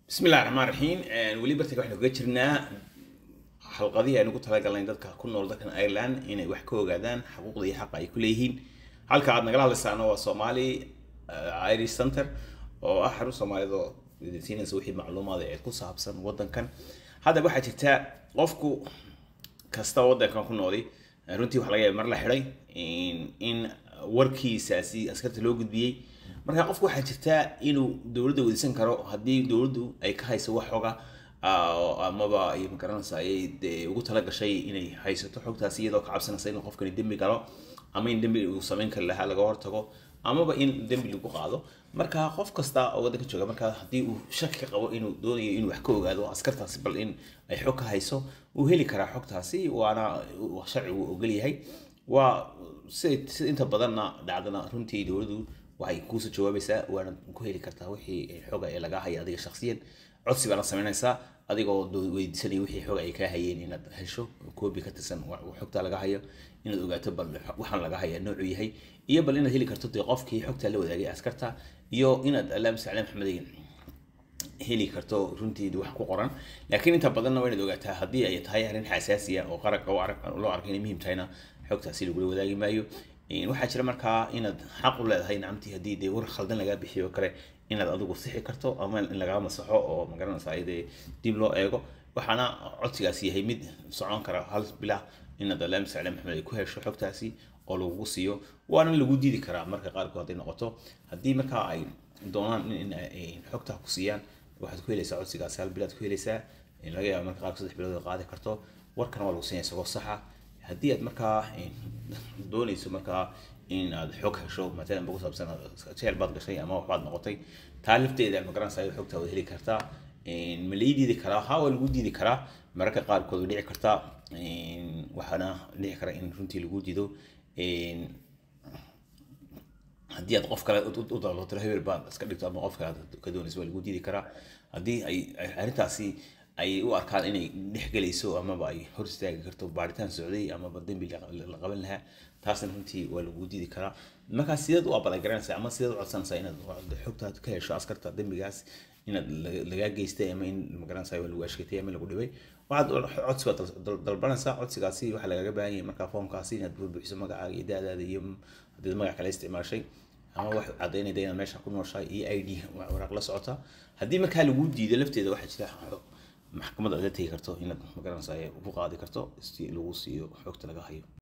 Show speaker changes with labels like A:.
A: bismi illahi raxmaan raxiim weli bartaga waxaynu kaga jirnaa xalqadihii aynu ku talagalnay dadka ku nool dalkan ireland inay wax ka ogaadaan xuquuqda iyo xaqa ay ku leeyihiin halka aad nagala hadlaysaana waa somali irish center oo ah xarun soomaaliyeed oo siinaysa wixii macluumaad ee ku saabsan wadankan haddaba waxaa jirta qofku kasta wadankan ku nooli runtii waxa laga yaaba mar la xidhay in warkiisaasi askarta loo gudbiyey marka qofku waxaa jirta inuu dowladda weydiisan karo haddii dowladdu ay ka hayso wax xoga amaba ay magaranaysa ayay dee ugu tala gashay inay haysato xogtaasi iyadoo ka cabsanaysa inuu qofkani dembi galo ama in dembi uu samayn kari lahaa laga hortago amaba in dembi lagu qaado marka qof kasta oo waddanka jooga marka haddii uu shaki ka qabo inuu doonayo inuu wax ka ogaado askartaasi bal in ay xog ka hayso uu heli karaa xogtaasi waana sharcigu ogol yahay waa sida sida inta badanna dhacdana runtii dowladdu waxay kuusoo jawaabaysaa waana ku heli kartaa wixii xoga ee lagaa haya adiga shakhsiyan codsi baana samaynaysaa adigoo weydiisanaya wixii xoga ay kaa hayeen inaad hesho koobi ka tirsan xogtaa laga hayo inaad ogaato bal waxaan laga haya noocuu yahay iyo bal inaad heli karto dee qofkii xogtaa la wadaagay askarta iyo inaad alaam sacle maxmed heli karto runtii wax ku qoran laakiin inta badanna waa inaad ogaataa haddii ay tahay arrin xasaasiya oo qaranka loo arko inay muhiim tahayna xogtaasi lagula wadaagi maayo waxaa jira markaa inaad xaq u leedahay nacamtii haddii dee war khaldan lagaa bixiyo kale inaad adigu sixi karto ama in lagaa masaxo oo magaranaysa ayadee dib loo eego waxaana codsigaasi yahay mid socon kara hal bilah inaad alaam sacle maxmed ay ku hesho xogtaasi oo lagugu siiyo waana lagu diidi karaa marka qaarkood hadday noqoto haddii markaa ay doonaan in xogtaa ku siiyaan waxaad ku helaysaa codsigaasi hal bilaad ku helaysaa laga yaaba marka qaarkood saddex bilood qaadi karto warkana waa lagu siinaya isagoo saxa haddii aad markaa doonayso markaa in aad xog hesho matalan ku saabsan jeel baad gashay ama waxbaad noqotay taa lafteeda magaranaysa ay xogtaa wad heli kartaa ma lii diidi karaa ha waa lagu diidi karaa mararka qaarkood way dhici kartaa waxaana dhici kara in runtii lagu dido haddii aad qof kale u dalbato hebel baad iska dhigto ama qof kale ka doonayso waa lagu diidi karaa haddii ay arrintaasi ay u arkaan inay dhex gelayso amaba ay hor istaagi karto baaritaan socday amaba dembi la qaban lahaa taasna runtii waa lagu diidi karaa markaa sideed u abaalgaranaysaa ama sideed u codsanaysaa inaad xogtaad ka hesho askarta dembigaas inaad lagaa geystay ama in magaranaysaa waa lagu ashkatay ama lagu dhibay waxaad codsi baad dalbanaysaa codsigaasi waxaa lagaga baahan yahay markaa foomkaasi inaad buuxiso magacaaga iyo daadaada iyo hadii magac kale isticmaashay ama wax cadaynayda inaad meesha ku nooshahay iyo i d waraaq la socota haddii markaa lagu diido lafteeda waxaa jira maxkamadda aad la tegi karto inaad magaranaysaa ku qaadi karto si lagu siiyo xogta laga hayo